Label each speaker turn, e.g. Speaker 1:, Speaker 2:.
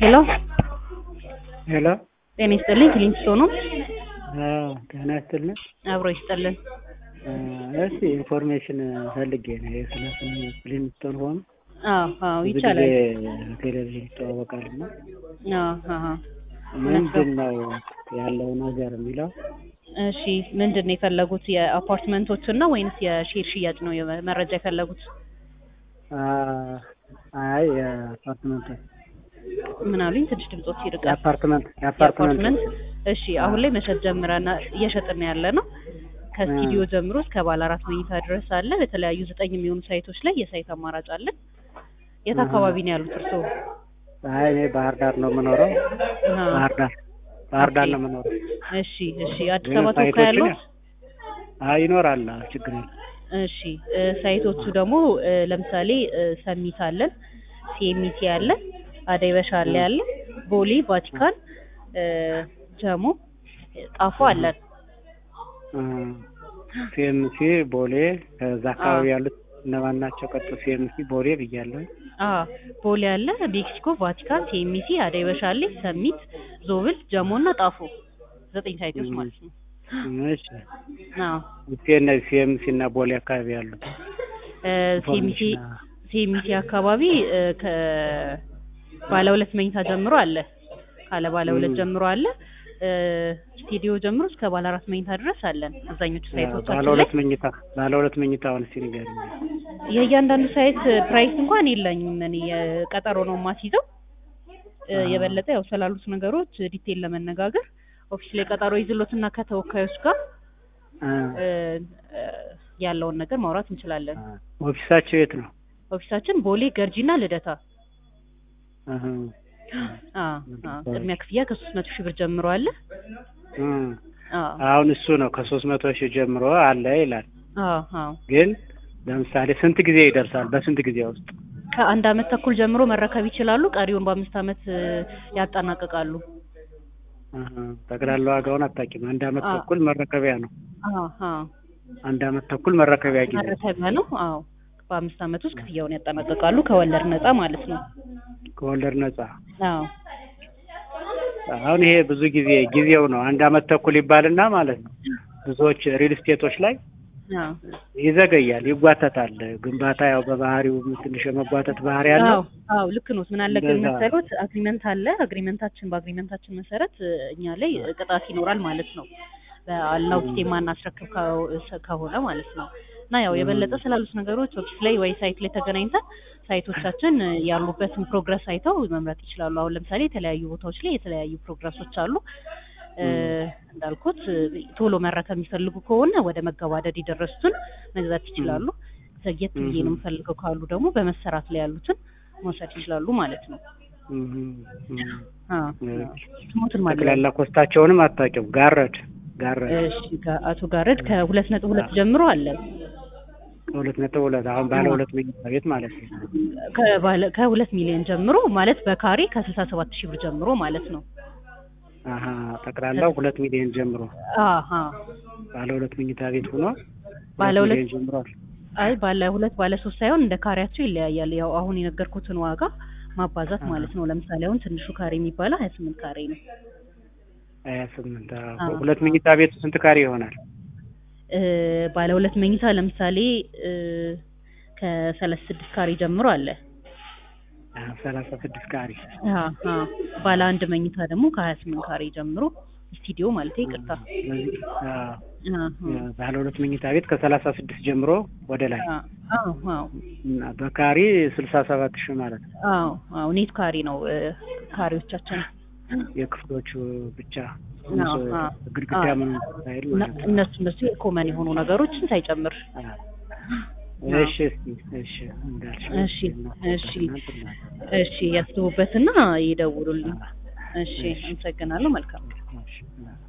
Speaker 1: ሄሎ
Speaker 2: ሄሎ
Speaker 1: ጤና ይስጥልኝ ክሊንስቶ ነው
Speaker 2: አዎ ጤና ይስጥልኝ
Speaker 1: አብሮ ይስጥልን
Speaker 2: እስቲ ኢንፎርሜሽን ፈልጌ ነው ስለ ክሊንስቶን ሆም
Speaker 1: አዎ አዎ
Speaker 2: ብዙ
Speaker 1: ይቻላል
Speaker 2: ጊዜ ቴሌቪዥን ይተዋወቃል እና
Speaker 1: አዎ አዎ
Speaker 2: ምንድን ነው ያለው ነገር የሚለው
Speaker 1: እሺ ምንድን ነው የፈለጉት የአፓርትመንቶችን ነው ወይንስ የሼር ሽያጭ ነው የመ- መረጃ የፈለጉት
Speaker 2: አ- አይ የአፓርትመንት
Speaker 1: ምን አሉኝ ትንሽ ድምጾት ይርቃል
Speaker 2: የአፓርትመንት የአፓርትመንት
Speaker 1: የአፓርትመንት እሺ አሁን ላይ መሸጥ ጀምረና እየሸጥን ያለ ነው ከስቱዲዮ ጀምሮ እስከ ባለ አራት መኝታ ድረስ አለ በተለያዩ ዘጠኝ የሚሆኑ ሳይቶች ላይ የሳይት አማራጭ አለን የት አካባቢ ነው ያሉት እርስዎ
Speaker 2: አይ እኔ ባህር ዳር ነው የምኖረው
Speaker 1: አሃ።
Speaker 2: ባህር ዳር ባህር ዳር ነው የምኖረው
Speaker 1: እሺ እሺ አዲስ
Speaker 2: ግን
Speaker 1: አበባ ተወካይ
Speaker 2: ሳይቶችን
Speaker 1: ያለው
Speaker 2: አይ ይኖራል አዎ፣ ችግር የለም
Speaker 1: እሺ እ፣ ሳይቶቹ ደግሞ እ፣ ለምሳሌ እ፣ ሰሚት አለን ሲኤምሲ አለ አደይ በሻሌ አለ ቦሌ ቫቲካን እ፣ ጀሞ ጣፎ አለን
Speaker 2: ሲኤምሲ ቦሌ ከዛ አካባቢ ያሉት እነማን ናቸው? ቀጥ ሲኤምሲ ቦሌ ብያለሁ።
Speaker 1: አ ቦሌ አለ ሜክሲኮ ቫቲካን ሲኤምሲ አደይ በሻሌ ሰሚት ዞብል ጀሞ እና ጣፎ ዘጠኝ ሳይቶች ማለት ነው
Speaker 2: እሺ
Speaker 1: አዎ
Speaker 2: እስኪ እነዚህ ሲኤምሲ እና ቦሌ አካባቢ ያሉት
Speaker 1: እ፣ ሲኤምሲ
Speaker 2: ኢንፎርሜሽን
Speaker 1: ሲኤምሲ አካባቢ እ፣ ከ ባለ ሁለት መኝታ ጀምሮ አለ ካለ ባለ ሁለት
Speaker 2: ም።
Speaker 1: ጀምሮ አለ እ፣ ስቱዲዮ ጀምሮ እስከ ባለ አራት መኝታ ድረስ አለን አብዛኞቹ
Speaker 2: ባለ
Speaker 1: ሳይቶቻችን ላይ
Speaker 2: ሁለት መኝታ ባለ ሁለት መኝታውን እስኪ ንገሪኝ።
Speaker 1: የእያንዳንዱ ሳይት ፕራይስ እንኳን የለኝም እኔ የቀጠሮ ነው የማስይዘው እ፣
Speaker 2: አ።
Speaker 1: የበለጠ ያው ስላሉት ነገሮች ዲቴል ለመነጋገር ኦፊስ ላይ ቀጠሮ ይዝሎትና ከተወካዮች ጋር
Speaker 2: አ፣
Speaker 1: እ፣ እ፣ ያለውን ነገር ማውራት እንችላለን
Speaker 2: አ። ኦፊሳቸው የት ነው?
Speaker 1: ኦፊሳችን ቦሌ ገርጂና ልደታ
Speaker 2: አሀ።
Speaker 1: አ አ ቅድሚያ ክፍያ ከሶስት መቶ ሺህ ብር ጀምሮ አለ
Speaker 2: አ።
Speaker 1: አ
Speaker 2: አሁን እሱ ነው ከሶስት መቶ ሺህ ጀምሮ አለ ይላል።
Speaker 1: አ አ
Speaker 2: ግን ለምሳሌ ስንት ጊዜ ይደርሳል? በስንት ጊዜ ውስጥ?
Speaker 1: ከአንድ አመት ተኩል ጀምሮ መረከብ ይችላሉ። ቀሪውን በአምስት አመት እ፣ ያጠናቅቃሉ።
Speaker 2: አሀ። ጠቅላላ ዋጋውን አታውቂም? አንድ አመት
Speaker 1: አ።
Speaker 2: ተኩል መረከቢያ ነው።
Speaker 1: አ አ
Speaker 2: አንድ አመት ተኩል መረከቢያ ጊዜ
Speaker 1: መረከቢያ ነው። አዎ በአምስት አመት ውስጥ ክፍያውን ያጠናቅቃሉ ከወለድ ነፃ ማለት ነው።
Speaker 2: ከወለድ ነጻ
Speaker 1: አዎ
Speaker 2: አሁን ይሄ ብዙ ጊዜ ጊዜው ነው አንድ አመት ተኩል ይባልና ማለት ነው ብዙዎች ሪል ስቴቶች ላይ
Speaker 1: አዎ
Speaker 2: ይዘገያል፣ ይጓተታል። ግንባታ ያው በባህሪው ትንሽ የመጓተት ባህሪ ያለው
Speaker 1: አዎ አዎ ልክ ነው። ምን አለ ግን
Speaker 2: እንደዛ።
Speaker 1: መሰሎት አግሪመንት አለ። አግሪመንታችን በአግሪመንታችን መሰረት እ፣ እኛ ላይ ቅጣት ይኖራል ማለት ነው። በአልናው ጊዜ ማናስረክብ ከ- ከሆነ ማለት ነው። እና ያው የበለጠ ስላሉት ነገሮች ኦፊስ ላይ ወይ ሳይት ላይ ተገናኝተን ሳይቶቻችን እ፣ ያሉበትን ፕሮግረስ አይተው መምረጥ ይችላሉ። አሁን ለምሳሌ የተለያዩ ቦታዎች ላይ የተለያዩ ፕሮግረሶች አሉ። እ፣ እንዳልኩት እ፣ ቶሎ መረከብ የሚፈልጉ ከሆነ ወደ መገባደድ የደረሱትን መግዛት ይችላሉ። ዘግየት ብዬ ነው የምፈልገው ካሉ ደግሞ በመሰራት ላይ ያሉትን መውሰድ ይችላሉ ማለት ነው።
Speaker 2: እም፣ እም።
Speaker 1: አ ስሙትን ማለት ነው።
Speaker 2: ጠቅላላ ኮስታቸውንም አታውቂም። ጋረድ ጋረድ
Speaker 1: እሺ ጋ- አቶ ጋረድ ከሁለት ነጥብ ሁለት ጀምሮ አለ
Speaker 2: ከሁለት ነጥብ ሁለት አሁን ባለ ሁለት መኝታ ቤት ማለት ነው።
Speaker 1: ከባለ- ከሁለት ሚሊዮን ጀምሮ ማለት በካሬ ከስልሳ ሰባት ሺህ ብር ጀምሮ ማለት ነው።
Speaker 2: አሀ ጠቅላላው ሁለት ሚሊዮን ጀምሮ
Speaker 1: አሀ
Speaker 2: ባለ ሁለት መኝታ ቤት ሆኖ
Speaker 1: ባለ ሁለት
Speaker 2: ሚሊዮን ጀምሯል።
Speaker 1: አይ ባለ ሁለት ባለ ሶስት ሳይሆን እንደ ካሬያቸው ይለያያል። ያው አሁን የነገርኩትን ዋጋ ማባዛት ማለት ነው። ለምሳሌ አሁን ትንሹ ካሬ የሚባለው ሀያ ስምንት ካሬ ነው።
Speaker 2: ሀያ ስምንት
Speaker 1: አዎ።
Speaker 2: ሁለት መኝታ ቤቱ ስንት ካሬ ይሆናል?
Speaker 1: እ፣ ባለ ሁለት መኝታ ለምሳሌ እ፣ ከሰላሳ ስድስት ካሬ ጀምሮ አለ።
Speaker 2: አዎ፣ ሰላሳ ስድስት ካሬ
Speaker 1: አሀ ባለ አንድ መኝታ ደግሞ ከሀያ ስምንት ካሬ ጀምሮ ስቱዲዮ ማለት ይቅርታ።
Speaker 2: ስለዚህ አዎ፣
Speaker 1: አሀ
Speaker 2: ባለ ሁለት መኝታ ቤት ከሰላሳ ስድስት ጀምሮ ወደ ላይ
Speaker 1: አዎ አዎ
Speaker 2: እና በካሬ ስልሳ ሰባት ሺህ ማለት ነው።
Speaker 1: አዎ አዎ ኔት ካሬ ነው እ፣ ካሬዎቻችን
Speaker 2: የክፍሎቹ ብቻ
Speaker 1: አዎ፣ አዎ።
Speaker 2: ግድግዳ
Speaker 1: አዎ።
Speaker 2: ምን ሳይል
Speaker 1: እና
Speaker 2: ማለት ነው።
Speaker 1: እነሱ እነሱ የኮመን የሆኑ ነገሮችን ሳይጨምር
Speaker 2: አዎ። እሺ እስኪ እሺ እንዳልሽ
Speaker 1: እሺ እሺ እሺ ያስቡበትና ይደውሉልኝ። እሺ አመሰግናለሁ። መልካም
Speaker 2: እሺ